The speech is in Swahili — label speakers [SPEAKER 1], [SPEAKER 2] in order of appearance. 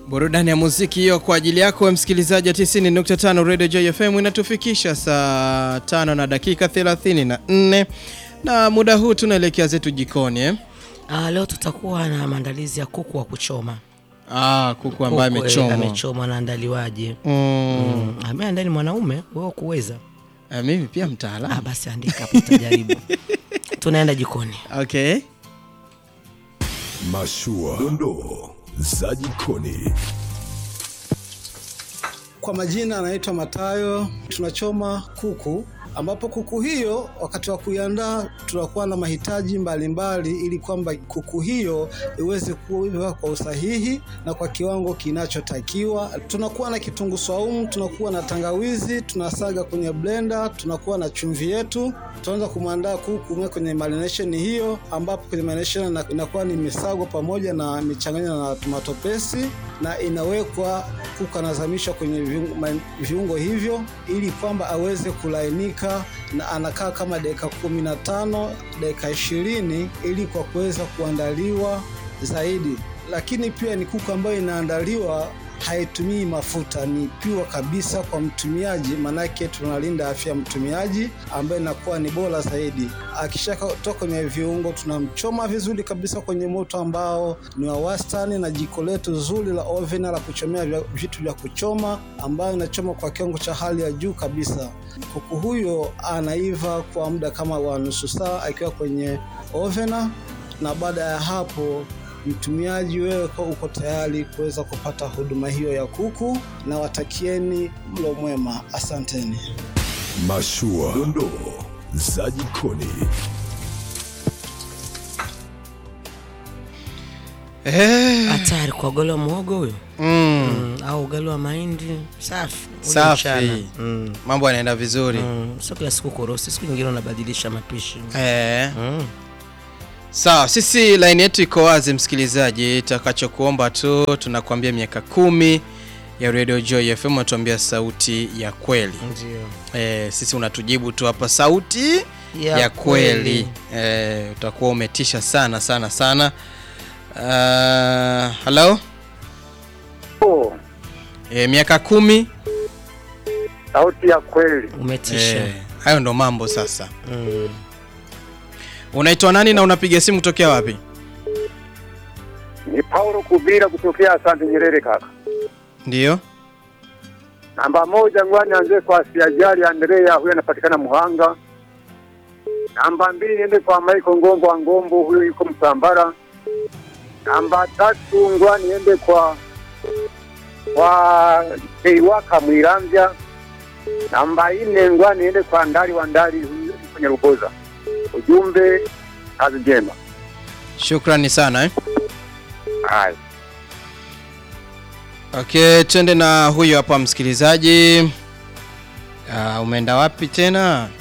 [SPEAKER 1] Burudani ya muziki hiyo kwa ajili yako msikilizaji wa 90.5 Radio Joy FM inatufikisha saa tano na dakika 34 na muda huu tunaelekea zetu jikoni eh?
[SPEAKER 2] Ah, leo tutakuwa na maandalizi ya kuku wa kuchoma.
[SPEAKER 1] Ah, kuku ambaye
[SPEAKER 2] Kuku, eh,
[SPEAKER 1] amechomwa.
[SPEAKER 2] amechomwa anaandaliwaje?
[SPEAKER 1] Mm.
[SPEAKER 2] Mm. Ameandaa ni mwanaume, wewe kuweza.
[SPEAKER 1] Ah, mimi pia
[SPEAKER 2] Ah,
[SPEAKER 1] mtaalamu.
[SPEAKER 2] basi andika hapo tutajaribu. Tunaenda jikoni.
[SPEAKER 1] Okay.
[SPEAKER 3] Mashua, dondoo za jikoni.
[SPEAKER 4] Kwa majina anaitwa Matayo. Tunachoma kuku, ambapo kuku hiyo wakati wa kuiandaa tunakuwa na mahitaji mbalimbali mbali, ili kwamba kuku hiyo iweze kuiva kwa usahihi na kwa kiwango kinachotakiwa. Tunakuwa na kitunguu swaumu, tunakuwa na tangawizi, tunasaga kwenye blender, tunakuwa na chumvi yetu. Tunaanza kumwandaa kuku mwe kwenye marination hiyo, ambapo kwenye marination ina- inakuwa ni misagwa pamoja na michanganywa na tomato paste na inawekwa kuku anazamishwa kwenye viungo, ma- viungo hivyo ili kwamba aweze kulainika na anakaa kama dakika kumi na tano dakika ishirini ili kwa kuweza kuandaliwa zaidi. Lakini pia ni kuku ambayo inaandaliwa haitumii mafuta, ni piwa kabisa kwa mtumiaji, manake tunalinda afya ya mtumiaji ambayo inakuwa ni bora zaidi. Akishatoka kwenye viungo, tunamchoma vizuri kabisa kwenye moto ambao ni wa wastani, na jiko letu zuri la oven la kuchomea vya- vitu vya kuchoma ambayo inachoma kwa kiwango cha hali ya juu kabisa. Kuku huyo anaiva kwa muda kama wa nusu saa akiwa kwenye ovena, na baada ya hapo mtumiaji wewe kwa uko tayari kuweza kupata huduma hiyo ya kuku, na watakieni mlo mwema. Asanteni.
[SPEAKER 3] Mashua, dondoo za jikoni.
[SPEAKER 1] Eh,
[SPEAKER 2] Hatari kwa ugali wa muhogo huyo.
[SPEAKER 1] mm.
[SPEAKER 2] Mm, au ugali wa mahindi safi. Ule
[SPEAKER 1] Safi.
[SPEAKER 2] mchana. Mm.
[SPEAKER 1] Mambo yanaenda vizuri.
[SPEAKER 2] Mm. Sio kila siku korosi, siku nyingine unabadilisha mapishi.
[SPEAKER 1] Eh.
[SPEAKER 2] Mm.
[SPEAKER 1] Sawa, sisi line yetu iko wazi msikilizaji, takachokuomba tu tunakuambia miaka kumi ya Radio Joy FM unatuambia sauti ya kweli.
[SPEAKER 2] Ndio.
[SPEAKER 1] Eh, sisi unatujibu tu hapa sauti ya,
[SPEAKER 2] Ya
[SPEAKER 1] kweli. Eh, utakuwa umetisha sana sana sana. Uh, hello?
[SPEAKER 5] Oh,
[SPEAKER 1] Eh, miaka kumi.
[SPEAKER 5] sauti ya kweli.
[SPEAKER 2] Umetisha.
[SPEAKER 1] Eh, hayo ndo mambo sasa.
[SPEAKER 2] Mm.
[SPEAKER 1] Unaitwa nani na unapiga simu kutokea wapi?
[SPEAKER 5] Ni Paulo Kubira kutokea Asante Nyerere kaka.
[SPEAKER 1] Ndiyo.
[SPEAKER 5] Namba moja ngwani anze kwa Siajali Andrea, huyo anapatikana Muhanga. Namba mbili niende kwa Michael Ngombo wa Ngombo, huyo yuko Msambara. Namba tatu ngwani niende kwa kwa Keiwaka Mwiramvya. Namba nne ngwani niende kwa Ndali wa Ndali, huyo yuko Nyaruboza. Ujumbe, kazi njema.
[SPEAKER 1] Shukrani sana eh.
[SPEAKER 5] Haya.
[SPEAKER 1] Okay, twende na huyo hapa msikilizaji. Uh, umeenda wapi tena?